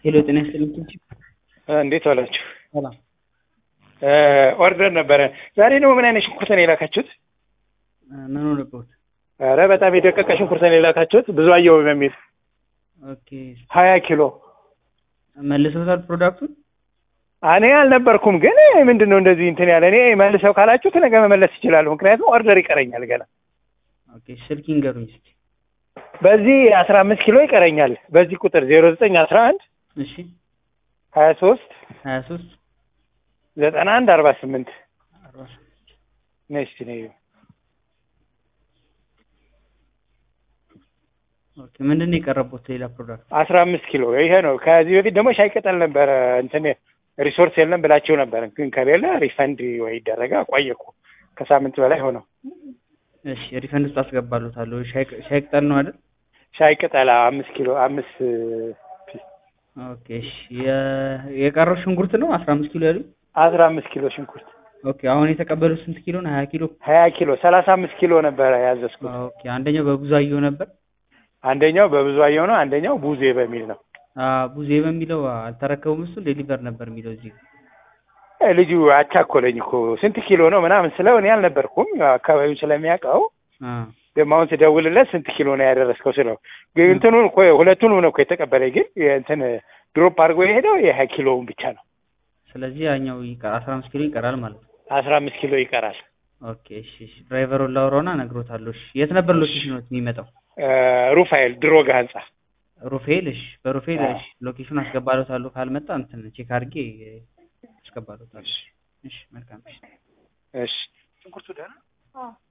ሄሎ ጤና ይስጥልኝ ኪንቺ እንዴት ዋላችሁ? ሰላም ኦርደር ነበረ ዛሬ ደግሞ ምን አይነት ሽንኩርት ነው የላካችሁት? ምን ሆነበት? ኧረ በጣም የደቀቀ ሽንኩርት ነው የላካችሁት። ብዙ አየው በሚል ኦኬ ሀያ ኪሎ መልሰውታል ፕሮዳክቱን? እኔ አልነበርኩም፣ ግን ምንድን ነው እንደዚህ እንትን ያለ እኔ መልሰው ካላችሁት ነገ መመለስ ይችላሉ። ምክንያቱም ኦርደር ይቀረኛል ገና ኦኬ ስልክ ይንገሩኝ እስኪ። በዚህ አስራ አምስት ኪሎ ይቀረኛል። በዚህ ቁጥር ዜሮ ዘጠኝ አስራ አንድ እሺ ሀያ ሶስት ሀያ ሶስት ዘጠና አንድ አርባ ስምንት አርባ ስምንት ነስቲ ነው ኦኬ ምንድን ነው የቀረቡት ሌላ ፕሮዳክት? አስራ አምስት ኪሎ ይሄ ነው። ከዚህ በፊት ደግሞ ሻይ ቅጠል ነበረ እንትን ሪሶርስ የለም ብላቸው ነበረ፣ ግን ከሌለ ሪፈንድ ወይ ይደረጋ ቆየ እኮ ከሳምንት በላይ ሆነው። እሺ ሪፈንድ ውስጥ አስገባሉታለሁ። ሻይ ሻይ ቅጠል ነው አይደል? ሻይ ቅጠል አምስት ኪሎ አምስት ፒስ ኦኬ እሺ የ- የቀረው ሽንኩርት ነው አስራ አምስት ኪሎ ያሉኝ? አስራ አምስት ኪሎ ሽንኩርት ኦኬ አሁን የተቀበሉት ስንት ኪሎ ነው? ሀያ ኪሎ ሀያ ኪሎ ሰላሳ አምስት ኪሎ ነበረ ያዘዝኩት። ኦኬ አንደኛው በብዙ አየሁ ነበር። አንደኛው በብዙ አየው ነው፣ አንደኛው ቡዜ በሚል ነው። አ ቡዜ በሚለው አልተረከቡም። እሱ ዴሊቨር ነበር የሚለው እዚህ እ ልጁ አቻኮለኝ እኮ ስንት ኪሎ ነው ምናምን ስለው እኔ አልነበርኩም አካባቢው ስለሚያውቀው አ ደግሞ አሁን ስደውልለት ስንት ኪሎ ነው ያደረስከው ስለው ግን እንትኑን እኮ ሁለቱንም ነው እኮ የተቀበለኝ ግን እንትን ድሮፕ አድርጎ የሄደው የሀያ ኪሎውን ብቻ ነው። ስለዚህ ያኛው ይቀር አስራ አምስት ኪሎ ይቀራል ማለት ነው። አስራ አምስት ኪሎ ይቀራል። ኦኬ እሺ እሺ ድራይቨሩን ላውራውና እነግሮታለሁ። እሺ የት ነበር ሎኬሽኖት የሚመጣው? እ ሩፋኤል ድሮጋ ህንጻ ሩፌል እሺ በሩፌል አዎ። እሺ ሎኬሽን አስገባሎታለሁ። ካልመጣ እንትን ቼክ አድርጌ አስገባሎታለሁ። እሺ መልካም እሺ እሺ ሽንኩርቱ ደህና